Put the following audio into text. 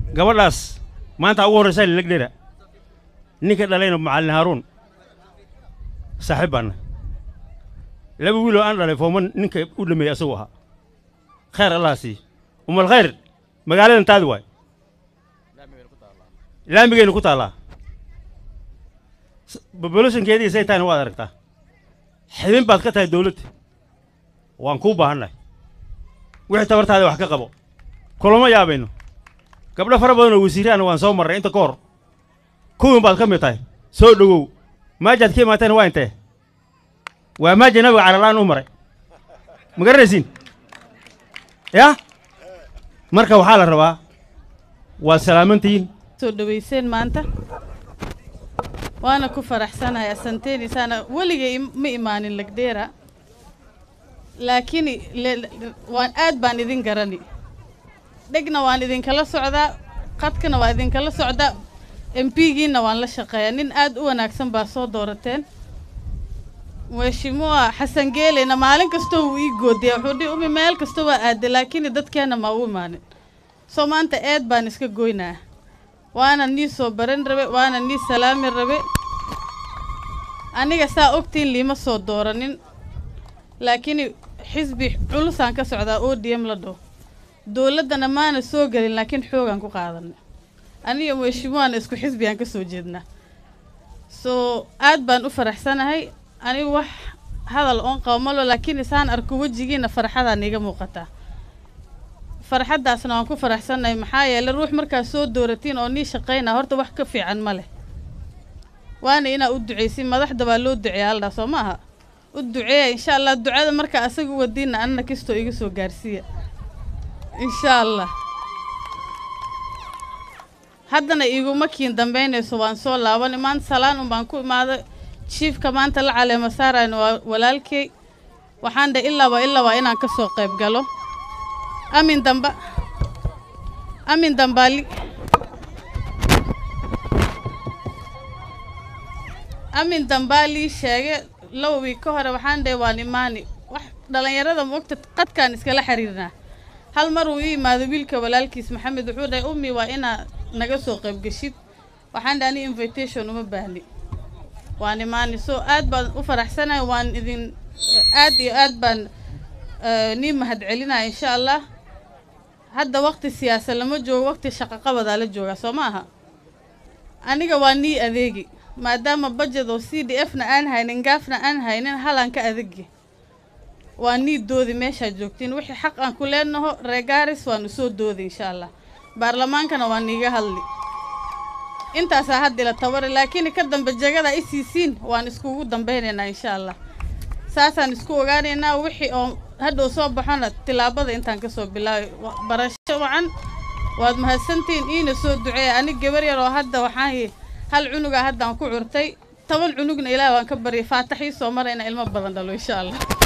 gabadhaas maanta ugu horraysa lilagdhera ninka dhalayna macallin haaruun saaxiib baanna laba wiiloo aan dhalay fooma ninka u dhameeyey asagu ahaa khayr allah sii umal khayr magaaladan taadi waay laamigayna ku taallaa bobolashankeedii say tahayna waad aragtaa xibin baad ka tahay dawladda waan kuu baahannahay wixii tabartaada wax ka qabo kulama yaabayno gabdho fara badan oo wasiiraana waan soo marray inta ka hor kuwin baad ka mid tahay soo dhowow maajaad ka imaatayna waa intee waa maaja nabiga caralaan u maray ma garanaysiin yaa marka waxaa la rabaa waad salaamantihiin soo dhawayseen maanta waana ku faraxsanahay asanteenaysaana weligay ma imaanin lagdeera laakiin waan aad baan idin garani dhegna waan idinkala socdaa qadkana waa idinkala socdaa m p-giina waan la shaqeeyaa nin aad u wanaagsan baa soo doorateen mheshimua xasan geeleyna maalin kastoo wuu ii goodiya wuxuu dhi umi meel kasta waa aaday laakiin dadkeenna ma u imaanin soo maanta eed baan iska goynaa waana nii soo baran rabe waana nii salaami rabe aniga saa ogtiin liima soo dooranin laakiin xisbi culusaan ka socdaa o d m la dhaho dowladdana maana soo gelin laakiin xoogaan ku qaadanay aniga mheshimuwaana isku xisbigaan ka soo jeednaa soo aad baan u faraxsanahay anigu wax hadal oon qabo malo laakiin isaan arko wejigiina farxadaa niiga muuqataa farxaddaasna waan ku faraxsannahay maxaa yeeley ruux markaad soo dooratiin oo nii shaqaynaa horta wax ka fiican ma leh waana inaa u ducaysin madaxda baa loo duceeya aldhaa soo ma aha u duceeya insha allah ducada markaa asaga wadiinna anna kastoo iga soo gaarsiiya insha allah haddana iguma kiin dambaynayso waan soo laaban maanta salaan un baan ku imaaday jiifka maanta la caleema saarayna waa walaalkey waxaan dhe ilaaba ilaaba inaan ka soo qayb galo amin damba amin dambaali amin dambaalii sheege laba wiig ka hore waxaan dhe waan imaani wax dhallinyarada moogta qadkaan iskala xiriirnaa hal mar uu ii imaado wiilka walaalkiis maxamed wuxuu dhahay ummi waa inaa naga soo qayb geshid waxaan dhe ani invitation uma baahni waan imaani so aad baan u faraxsanahay waan idin aad iyo aad baan nii mahad celinaya insha allah hadda waqti siyaasa lama joogo waqti shaqaqabadaa la joogaa soo ma aha aniga waa nii adeegi maadaama budget oo c d f na aan haynin gaafna aan haynin halaan ka adegi waa nii doodi meeshaad joogtiin wixii xaq aan ku leenaho reegaaris waanu soo doodi insha allah baarlamaankana waa niiga hadli intaasaa hadda ila tabari laakiin ka dambe jagada i siisiin waan iskugu dambeynaynaa insha allah saasaan isku ogaanaynaa wixii oo hadhow soo baxona tilaabada intaan kasoo bilaabay barasho wacan waad mahadsantihiin iina soo duceeya anig gabar yar oo hadda waxaan hal cunuga haddaan ku curtay toban cunugna ilaah waan ka baryay faatax ii soo marayna ilmo badan dhalo insha allah